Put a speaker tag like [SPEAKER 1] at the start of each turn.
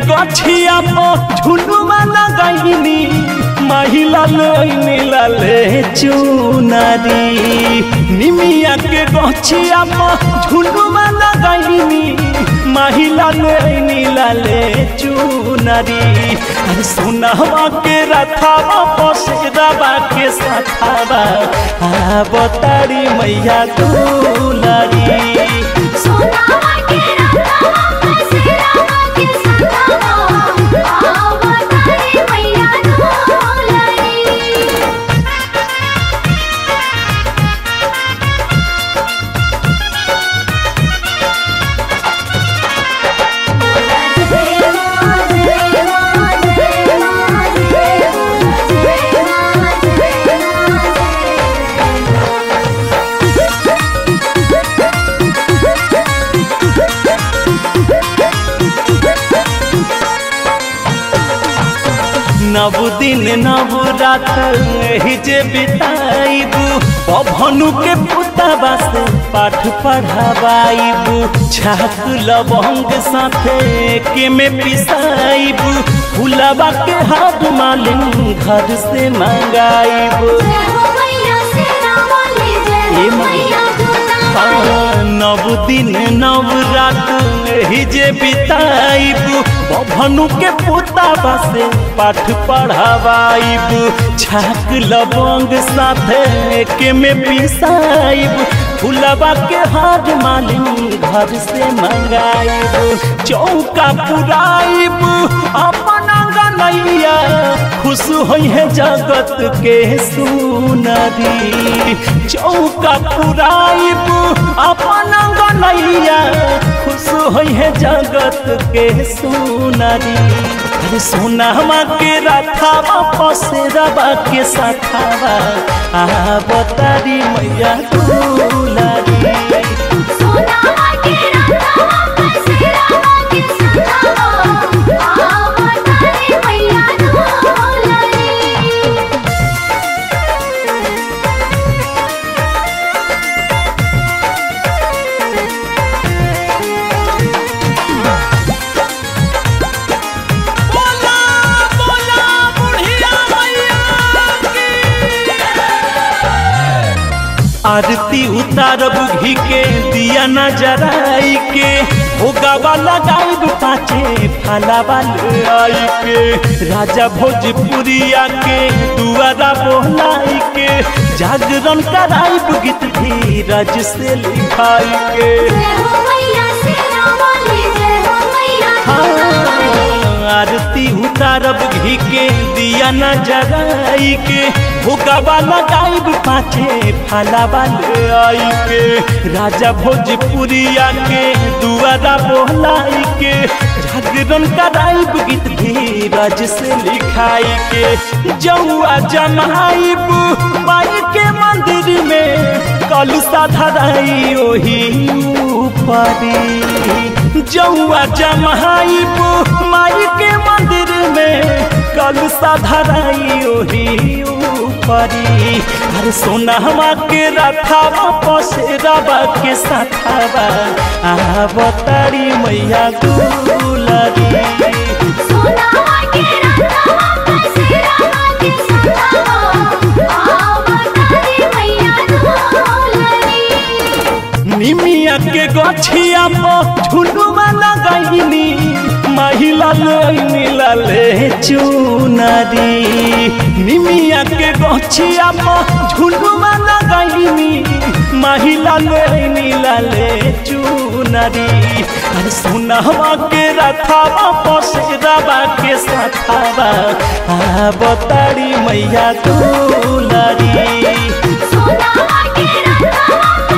[SPEAKER 1] गछिया पर झुलुआ लगैनी महिला लैनी लाले चुनारी निमिया के गछिया पर झुलुआ लगैनी महिला लैनी लाले चुनारी अरे सोनहवा के रथावा पसेरावा के सथावा आ बतारी मैया दुलारी
[SPEAKER 2] सोनावा के रथवा पसेरावा के सथवा आवतारी मैया दुलारी
[SPEAKER 1] नव दिन नव रात ही जे बिताइबू पभनु के पुतबा से पाठ पढ़ाबाइबू छाक लवंग साथे के में पिसाइबू फुलबा के हाथ मालिन घर से मंगाइबू ए मैया हाँ, नव दिन नव रात ही जे बिताइबू भनु के पुताबा से पाठ पढ़ावाइबू छाक लवंग साथे के में पिसाइबू फुलबा के हाथ मालिन घर से मंगाइबू चौका पुराइबू अपना गनैया खुश होई है जगत के सुनरी चौका पुराइबू अपना गनैया खुश होई है जगत के सुनरी अरे सोनामा के रथावा पसेरावा के सखावा आ बतारी मैया दुलारी आरती उतारब घी के दिया न जराई के भोगावा लगाइब पाचे फलावा आई के राजा भोजपुरिया के दुआरा बोलाई के जागरण कराइब गीत धीरज से लिखाई के आरती उतारब घी के दिया न जराई के भोगावा लगाइब पाचे फलावा आई के राजा भोजपुरिया के दुआरा बोलाई के जागरण कराइब गीत धीरज से लिखाई के जौआ जमाइब माई के मंदिर में कलसा धराई ओही ऊपरी जौआ जमाइब माई के मंदिर में कलसा धराई ओही ऊपरी अरे सोनामा के रथावा पसेरावा के सथावा आ बतारी मैया दुलारी निमिया के गछिया पर झुलुआ लगैनी महिला लैनी लाले चुनारी निमिया के गछिया पर झुलुआ लगैनी महिला लैनी लाले चुनारी अरे सोनहवा के रथावा पसेरावा के सथावा आ बतारी मैया दुलारी
[SPEAKER 2] सोनावा के रथवा